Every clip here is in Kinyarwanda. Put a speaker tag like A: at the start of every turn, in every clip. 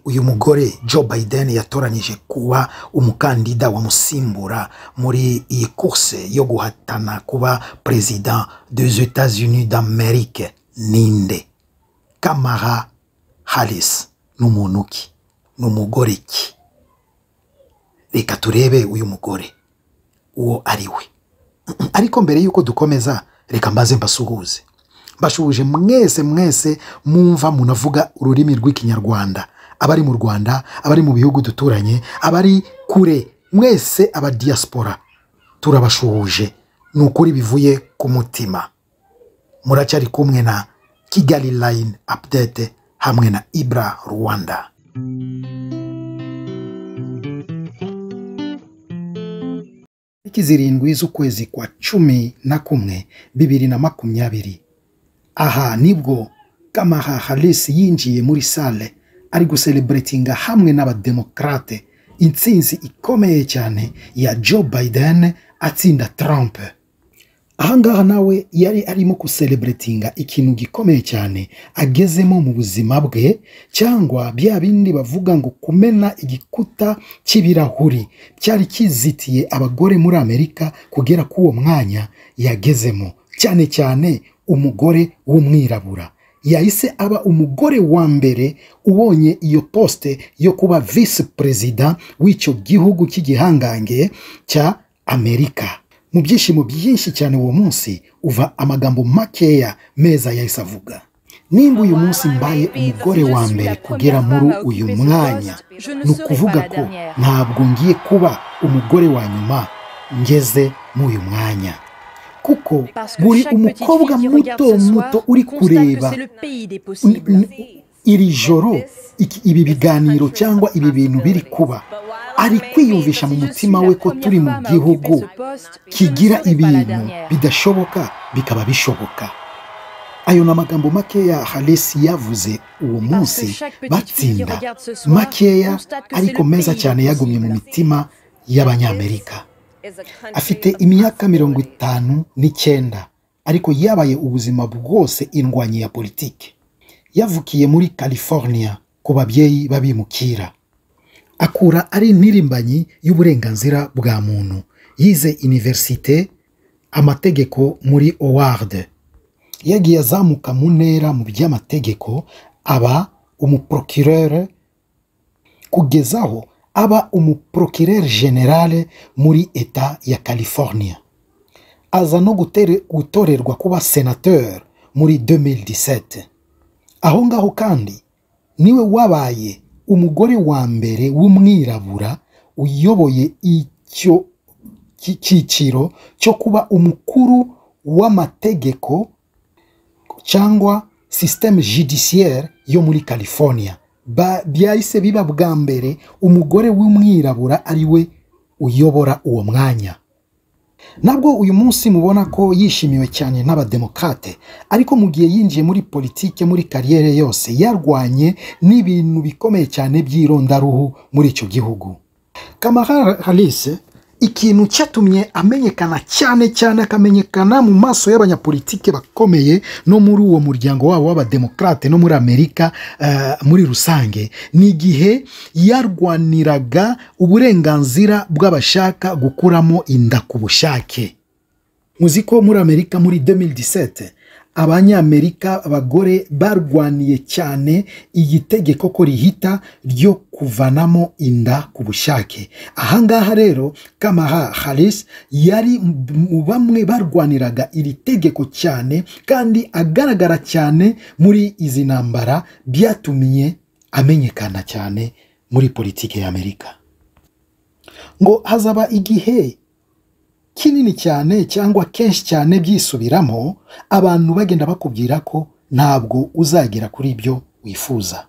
A: uyu mugore Joe Biden yatoranyije kuba umukandida wamusimbura muri iyi kurse yo guhatana kuba perezida des Etats Unis d'Amerike ninde Kamala Harris ni umuntu ki ni umugore ki reka turebe uyu mugore uwo ari we ariko mbere y'uko dukomeza reka mbaze mbasuhuze mbashuhuje mwese mwese mwumva munavuga ururimi rw'ikinyarwanda abari mu rwanda abari mu bihugu duturanye abari kure mwese aba diaspora turabashuhuje ni ukuri bivuye ku mutima muracyari kumwe na kigali line update hamwe na ibra rwanda tariki zirindwi z'ukwezi kwa cumi na kumwe bibiri na makumyabiri aha nibwo kamaha harisi yinjiye muri sale ari gusereburetinga hamwe n'abademokarate intsinzi ikomeye cyane ya joe biden atsinda trump ahangaha nawe yari arimo gusereburetinga ikintu gikomeye cyane agezemo mu buzima bwe cyangwa bya bindi bavuga ngo kumena igikuta cy'ibirahuri cyari kizitiye abagore muri amerika kugera kuri uwo mwanya yagezemo cyane cyane umugore w'umwirabura yahise aba umugore wa mbere ubonye iyo posite yo kuba visi perezida w'icyo gihugu cy'igihangange cya amerika mu byishimo byinshi cyane uwo munsi uva amagambo makeya meza yahise avuga nimba uyu munsi mbaye umugore wa mbere kugera muri uyu mwanya ni ukuvuga ko ntabwo ngiye kuba umugore wa nyuma ngeze muri uyu mwanya kuko buri umukobwa muto muto uri kureba iri joro ibi biganiro cyangwa ibi bintu biri kuba ari kwiyumvisha mu mutima we ko turi mu gihugu kigira ibintu bidashoboka bikaba bishoboka ayo ni amagambo makeya haresi yavuze uwo munsi batsinda makeya ariko meza cyane yagumye mu mitima y'abanyamerika afite imyaka mirongo itanu n'icyenda ariko yabaye ubuzima bwose indwanyi ya politiki yavukiye muri california ku babyeyi babimukira akura ari ntirimbanyi y'uburenganzira bwa muntu yize iniverisite amategeko muri howard yagiye azamuka mu ntera mu by'amategeko aba umuprokirere kugezaho aba umuprokirere generale muri eta ya california aza no gutorerwa kuba senateur muri 2017 aho ngaho kandi niwe wabaye umugore wa mbere w'umwirabura uyoboye icyo cyiciro cyo kuba umukuru w'amategeko cyangwa sisiteme judiciaire yo muri california byahise biba bwa mbere umugore w'umwirabura ari we uyobora uwo mwanya nabwo uyu munsi mubona ko yishimiwe cyane n'abademokarate ariko mu gihe yinjiye muri politike muri kariyere yose yarwanye n'ibintu bikomeye cyane by'irondaruhu muri icyo gihugu kamara harisi ikintu cyatumye amenyekana cyane cyane akamenyekana mu maso y'abanyapolitike bakomeye no muri uwo muryango wabo w'abademokarate no muri amerika muri rusange ni igihe yarwaniraga uburenganzira bw'abashaka gukuramo inda ku bushake muzi ko muri amerika muri 2017 abanyamerika abagore barwaniye cyane iyi tegeko ko rihita ryo kuvanamo inda ku bushake ahangaha rero kamaha harisi yari mu bamwe barwaniraga iri tegeko cyane kandi agaragara cyane muri izi ntambara byatumiye amenyekana cyane muri politiki y'amerika ngo hazaba igihe kinini cyane cyangwa kenshi cyane byisubiramo abantu bagenda bakubwira ko ntabwo uzagera kuri ibyo wifuza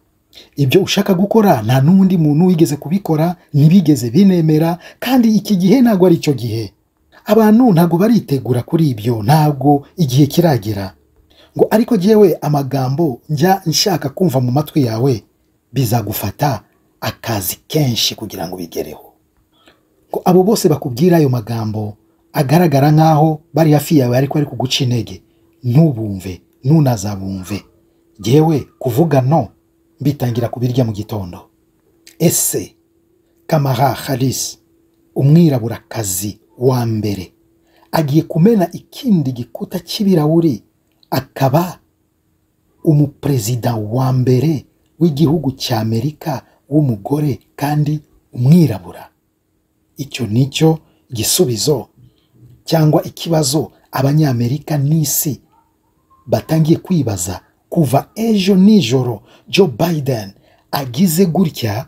A: ibyo ushaka gukora nta n'undi muntu wigeze kubikora ntibigeze binemera kandi iki gihe ntabwo ari icyo gihe abantu ntabwo baritegura kuri ibyo ntabwo igihe kiragera ngo ariko jyewe amagambo njya nshaka kumva mu matwi yawe bizagufata akazi kenshi kugira ngo bigereho ko abo bose bakubwira ayo magambo agaragara nk'aho bari hafi yawe ariko ari kuguca intege ntubumve ntunazabumve yewe kuvuga no mbitangira kubirya mu gitondo ese kamara harisi umwiraburakazi wa mbere agiye kumena ikindi gikuta cy'ibirahuri akaba umuperezida wa mbere w'igihugu cya amerika w'umugore kandi umwirabura icyo ni cyo gisubizo cyangwa ikibazo abanyamerika n'isi batangiye kwibaza kuva ejo nijoro joe biden agize gutya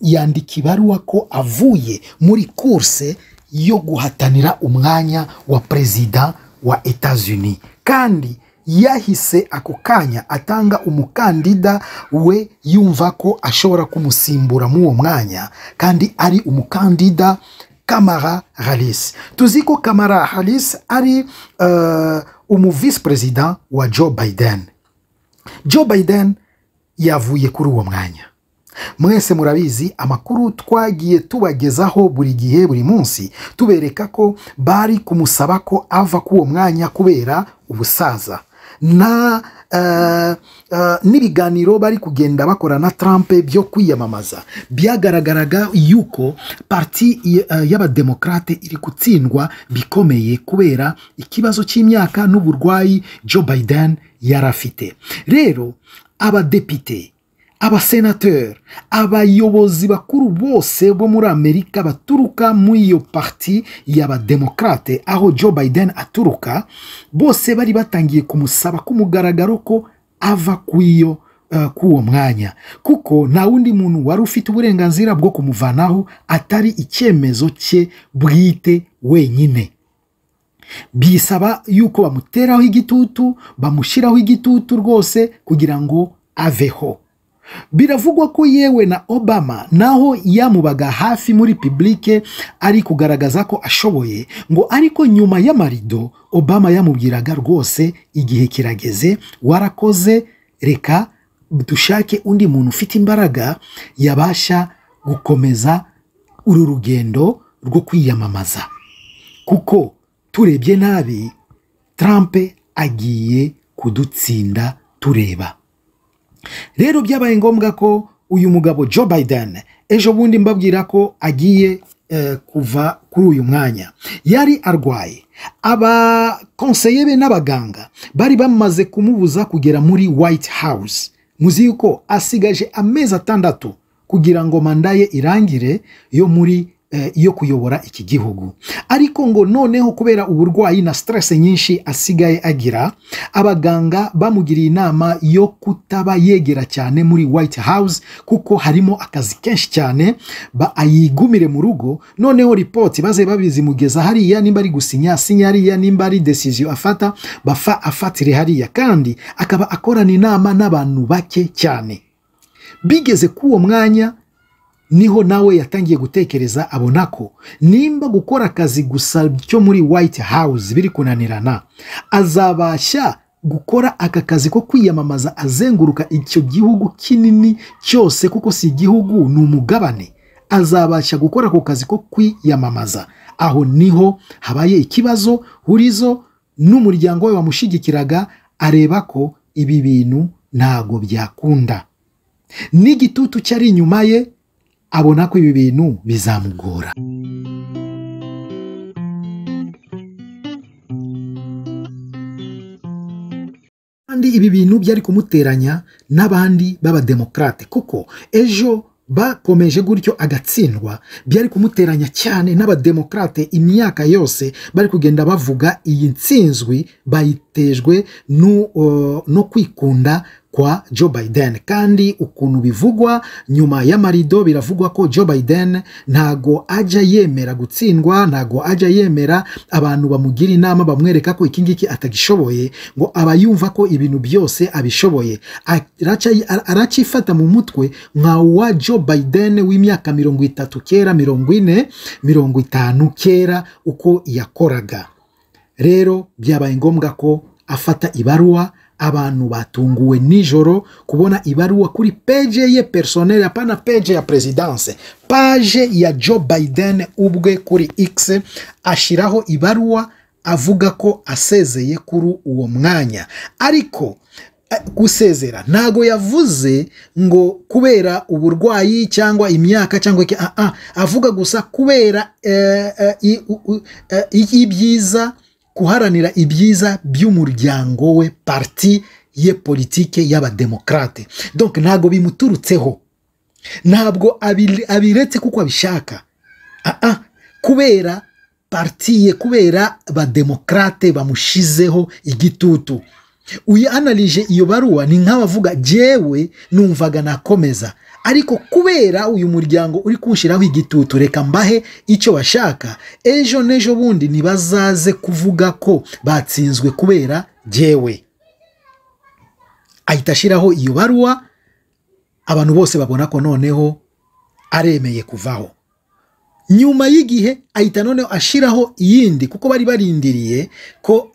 A: yandika ibaruwa ko avuye muri kurse yo guhatanira umwanya wa perezida wa etazuni kandi yahise ako kanya atanga umukandida we yumva ko ashobora kumusimbura muri uwo mwanya kandi ari umukandida kamara harisi tuzi ko kamara harisi ari umuvisi perezida wa joe biden joe biden yavuye kuri uwo mwanya mwese murabizi amakuru twagiye tubagezaho buri gihe buri munsi tubereka ko bari kumusaba ko ava kuri uwo mwanya kubera ubusaza na n'ibiganiro bari kugenda bakora na Trump byo kwiyamamaza byagaragaraga yuko parti y'abademokarate iri gutsindwa bikomeye kubera ikibazo cy'imyaka n'uburwayi Joe Biden yari afite rero abadepite abasenateri abayobozi bakuru bose bo muri amerika baturuka muri iyo parti y'abademokarate aho joe biden aturuka bose bari batangiye kumusaba ku mugaragaro ko ava ku iyo k'uwo mwanya kuko nta wundi muntu wari ufite uburenganzira bwo kumuvanaho atari icyemezo cye bwite wenyine bisaba yuko bamuteraho igitutu bamushyiraho igitutu rwose kugira ngo aveho biravugwa ko yewe na obama naho yamubaga hafi muri publike ari kugaragaza ko ashoboye ngo ariko nyuma y'amarido obama yamubwiraga rwose igihe kirageze warakoze reka dushake undi muntu ufite imbaraga yabasha gukomeza uru rugendo rwo kwiyamamaza kuko turebye nabi Trump agiye kudutsinda tureba rero byabaye ngombwa ko uyu mugabo joe biden ejo bundi mbabwira ko agiye kuva kuri uyu mwanya yari arwaye abakonseye be n'abaganga bari bamaze kumubuza kugera muri white house muzi yuko asigaje amezi atandatu kugira ngo manda ye irangire yo muri yo kuyobora iki gihugu ariko ngo noneho kubera uburwayi na stress nyinshi asigaye agira abaganga bamugiriye inama yo kutaba yegera cyane muri white house kuko harimo akazi kenshi cyane ayigumire mu rugo noneho ripoti baze babizimugeza hariya nimba ari gusinya asinya hariya nimba ari decision afata bafa afatire hariya kandi akaba akorana inama n'abantu bake cyane bigeze k'uwo mwanya niho nawe yatangiye gutekereza abona ko nimba gukora akazi gusa cyo muri white house biri kunanirana azabasha gukora aka kazi ko kwiyamamaza azenguruka icyo gihugu kinini cyose kuko si igihugu ni umugabane azabasha gukora ako kazi ko kwiyamamaza aho niho habaye ikibazo hurizo n'umuryango we wamushigikiraga areba ko ibi bintu ntago byakunda n'igitutu cyari inyuma ye abona ko ibi bintu bizamugora kandi ibi bintu byari kumuteranya n'abandi b'abademokarate kuko ejo bakomeje gutyo agatsindwa byari kumuteranya cyane n'abademokarate imyaka yose bari kugenda bavuga iyi nsinzwi bayitejwe no kwikunda kwa Joe Biden kandi ukuntu bivugwa nyuma y'amarido biravugwa ko Joe Biden ntago ajya yemera gutsindwa ntago ajya yemera abantu bamugira inama bamwereka ko iki ngiki atagishoboye ngo aba yumva ko ibintu byose abishoboye aracyifata mu mutwe nka wa Joe Biden w'imyaka mirongo itatu kera mirongo ine mirongo itanu kera uko yakoraga rero byabaye ngombwa ko afata ibaruwa abantu batunguwe nijoro kubona ibaruwa kuri peje ye personel hapana peje ya presidence paje ya joe biden ubwe kuri x ashyiraho ibaruwa avuga ko asezeye kuri uwo mwanya ariko gusezera ntago yavuze ngo kubera uburwayi cyangwa imyaka cyangwa iki ah, ah, avuga gusa kubera ibyiza guharanira ibyiza by'umuryango we parti ye politike y'abademokarate donc ntago bimuturutseho ntabwo abiretse kuko abishaka ah, ah, kubera parti ye kubera abademokarate bamushizeho igitutu uyanarije iyo baruwa ni nk'abavuga jewe numvaga nakomeza ariko kubera uyu muryango uri kuwushyiraho igitutu reka mbahe icyo bashaka ejo n'ejo bundi ntibazaze kuvuga ko batsinzwe kubera jewe ahita ashyiraho iyo baruwa abantu bose babona ko noneho aremeye kuvaho nyuma y'igihe ahita noneho ashyiraho iyindi kuko bari barindiriye ko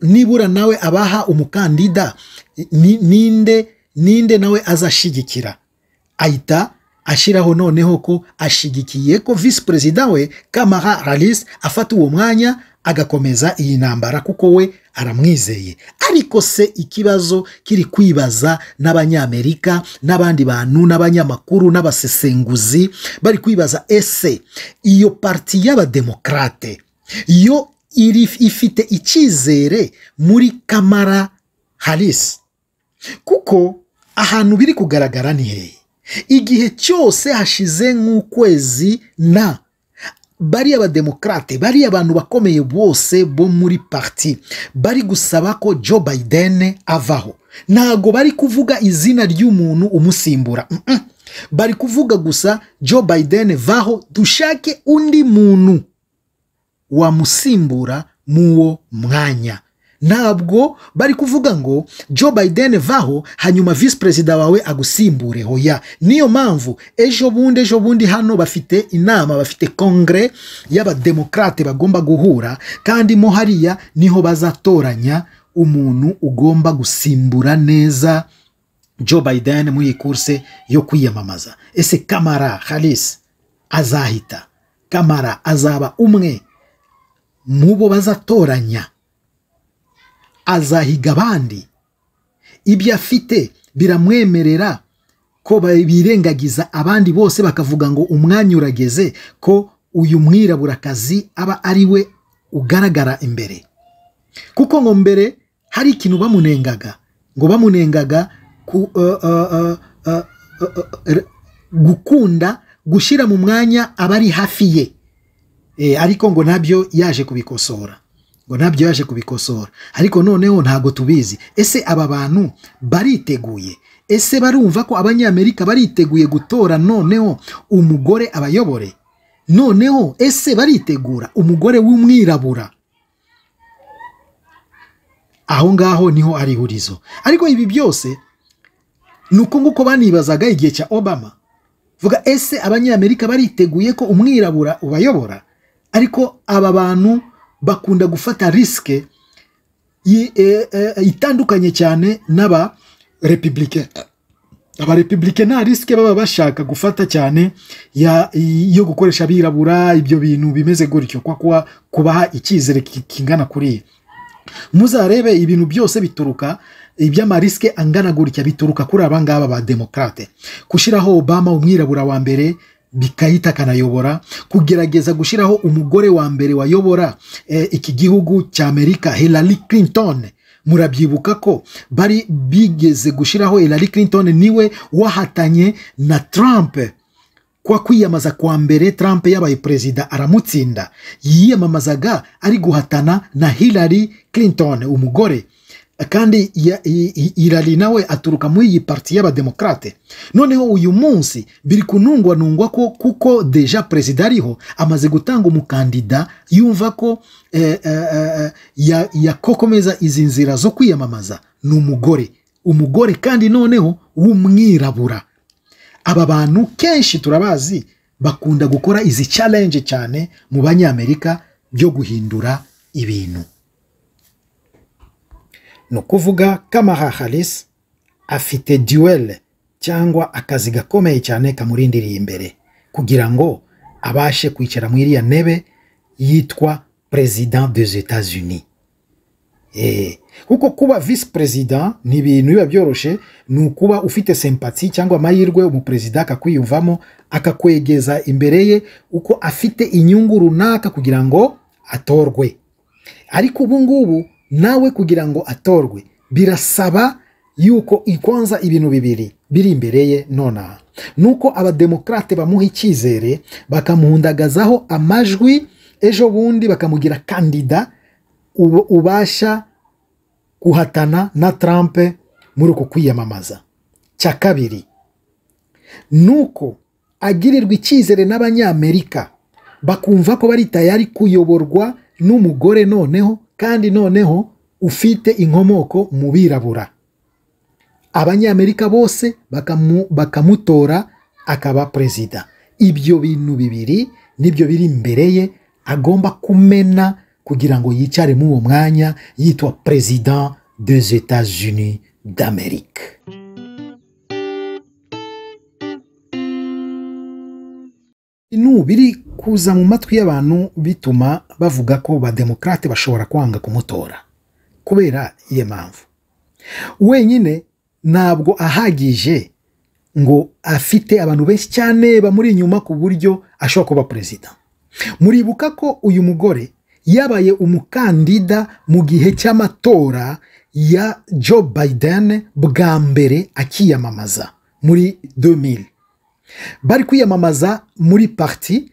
A: nibura nawe abaha umukandida ninde ninde nawe azashyigikira ahita ashyiraho noneho ko ashyigikiye ko visi perezida we kamara rarisi afata uwo mwanya agakomeza iyi ntambara kuko we aramwizeye ariko se ikibazo kiri kwibaza n'abanyamerika n'abandi bantu n'abanyamakuru n'abasesenguzi bari kwibaza ese iyo parti y'abademokarate yo ifite icyizere muri kamara harisi kuko ahantu biri kugaragara ni hehe igihe cyose hashize nk'ukwezi na bariya abademokarate bariya abantu bakomeye bose bo muri parti bari gusaba ko joe biden avaho ntago bari kuvuga izina ry'umuntu umusimbura mm -mm. bari kuvuga gusa joe biden vaho dushake undi muntu wamusimbura muwo mwanya ntabwo bari kuvuga ngo joe biden vaho hanyuma visi perezida wawe agusimbure hoya niyo mpamvu ejo bundi ejo bundi hano bafite inama bafite kongere y'abademokarate bagomba guhura kandi mo hariya niho bazatoranya umuntu ugomba gusimbura neza joe biden muri iyi kurse yo kwiyamamaza ese kamara harisi azahita kamara azaba umwe mu bo bazatoranya azahiga abandi ibyo afite biramwemerera ko birengagiza abandi bose bakavuga ngo umwanya urageze ko uyu mwiraburakazi aba ari we ugaragara imbere kuko ngo mbere hari ikintu bamunengaga ngo bamunengaga gukunda gushyira mu mwanya abari hafi ye ariko ngo nabyo yaje kubikosora ngo nabyo yaje kubikosora ariko noneho ntabwo tubizi ese aba bantu bariteguye ese barumva ko abanyamerika bariteguye gutora noneho umugore abayobore noneho ese baritegura umugore w'umwirabura aho ngaho niho ari ihurizo ariko ibi byose ni uko nguko banibazaga igihe cya obama vuga ese abanyamerika bariteguye ko umwirabura ubayobora ariko aba bantu bakunda gufata risike itandukanye cyane n'aba repubulike aba repubulike nta risike baba bashaka gufata cyane yo gukoresha abirabura ibyo bintu bimeze gutyo kuba kubaha icyizere kingana kuriya muzarebe ibintu byose bituruka iby'amarisike angana gutya bituruka kuri aba ngaba ba demokarate gushyiraho obama umwirabura wa mbere bikahita akanayobora kugerageza gushyiraho umugore wa mbere wayobora iki gihugu cya amerika Hillary Clinton murabyibuka ko bari bigeze gushyiraho Hillary Clinton niwe wahatanye na Trump kwa kwiyamamaza kwa mbere Trump yabaye perezida aramutsinda yiyamamazaga ari guhatana na Hillary Clinton umugore kandi irari nawe aturuka muri iyi parti y'abademokarate noneho uyu munsi biri kunungwanungwa ko kuko deja perezida ariho amaze gutanga umukandida yumva ko yakokomeza izi nzira zo kwiyamamaza ni umugore umugore kandi noneho w'umwirabura aba bantu kenshi turabazi bakunda gukora izi challenge cyane mu banyamerika byo guhindura ibintu ni ukuvuga kamara harisi afite duwele cyangwa akazi gakomeye cyane kamurindiriye imbere kugira ngo abashe kwicara muri iriya ntebe yitwa perezida des etats unis kuko kuba visi perezida ni ibintu biba byoroshye ni ukuba ufite sempati cyangwa amahirwe umuperezida akakwiyumvamo akakwegeza imbere ye uko afite inyungu runaka kugira ngo atorwe ariko ubu ngubu nawe kugira ngo atorwe birasaba yuko ikonza ibintu bibiri biri imbere ye nonaha ni uko abademokarate bamuha icyizere bakamuhundagazaho amajwi ejo bundi bakamugira kandida ubasha guhatana na tarampe muri uku kwiyamamaza cya kabiri ni uko agirirwa icyizere n'abanyamerika bakumva ko bari tayari kuyoborwa n'umugore noneho kandi noneho ufite inkomoko mu birabura abanyamerika bose bakamutora akaba perezida ibyo bintu bibiri nibyo biri imbere ye agomba kumena kugira ngo yicare muri uwo mwanya yitwa perezida des etats unis d'amerique ibintu biri kuza mu matwi y'abantu bituma bavuga ko bademokarate bashobora kwanga kumutora kubera iyo mpamvu wenyine ntabwo ahagije ngo afite abantu benshi cyane bamuri inyuma ku buryo ashobora kuba perezida muribuka ko uyu mugore yabaye umukandida mu gihe cy'amatora ya Joe Biden bwa mbere akiyamamaza muri 2000 bari kwiyamamaza muri parti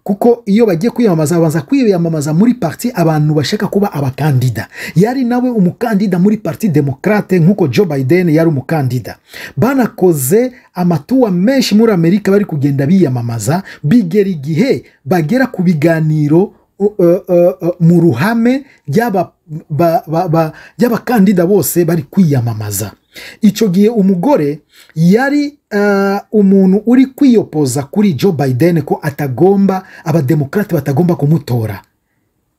A: kuko iyo bagiye kwiyamamaza babanza kwiyamamaza muri parti abantu bashaka kuba abakandida yari nawe umukandida muri parti demokrate nk'uko Joe Biden yari umukandida banakoze amatuwa menshi muri amerika bari kugenda biyamamaza bigera igihe bagera ku biganiro mu ruhame ry'abakandida bose bari kwiyamamaza icyo gihe umugore yari umuntu uri kwiyopoza kuri Joe Biden ko atagomba abademokarate batagomba kumutora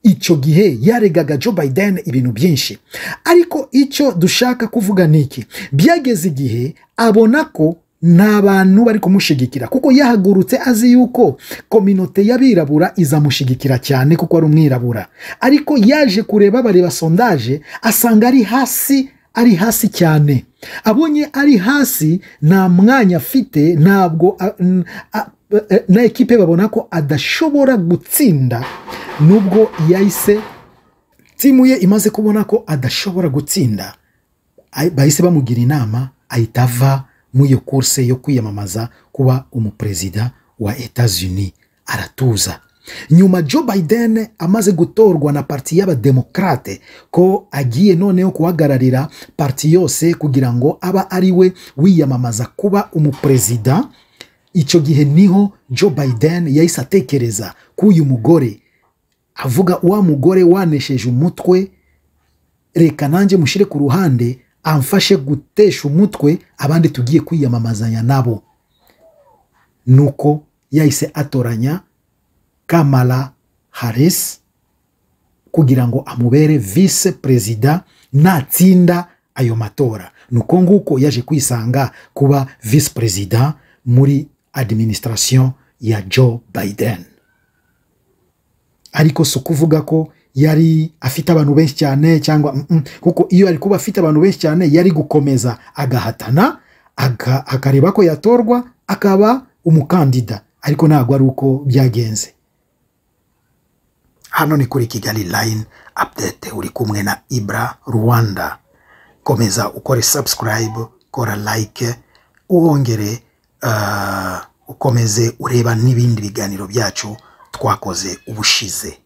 A: icyo gihe yaregaga Joe Biden ibintu byinshi ariko icyo dushaka kuvuga ni iki byageze igihe abona ko nta bantu bari kumushigikira kuko yahagurutse azi yuko kominote y'abirabura izamushigikira cyane kuko ari umwirabura ariko yaje kureba bareba sondaje asanga ari hasi ari hasi cyane abonye ari hasi nta mwanya afite ntabwo na ekipe babona ko adashobora gutsinda nubwo yahise timu ye imaze kubona ko adashobora gutsinda bahise bamugira inama ahita ava muri iyo kurse yo kwiyamamaza kuba umuperezida wa etats-unis aratuza nyuma Joe Biden amaze gutorwa na parti y'abademokarate ko agiye noneho guhagararira parti yose kugira ngo aba ari we wiyamamaza kuba umuperezida icyo gihe niho Joe Biden yahise atekereza k'uyu mugore avuga wa mugore wanesheje umutwe reka nanjye mushyire ku ruhande amfashe gutesha umutwe abandi tugiye kwiyamamazanya nabo nuko yahise atoranya kamara harisi kugira ngo amubere vise perezida natsinda ayo matora nuko nguko yaje kwisanga kuba vise perezida muri adiminisitirasiyo ya joe biden ariko si ukuvuga ko yari afite abantu benshi cyane cyangwa kuko iyo ari kuba afite abantu benshi cyane yari gukomeza agahatana akareba ko yatorwa akaba umukandida ariko ntabwo ari uko byagenze hano ni kuri kigali line apudete uri kumwe na ibura rwanda komeza ukore sabusikarayibe ukora layike wongere ukomeze ureba n'ibindi biganiro byacu twakoze ubushize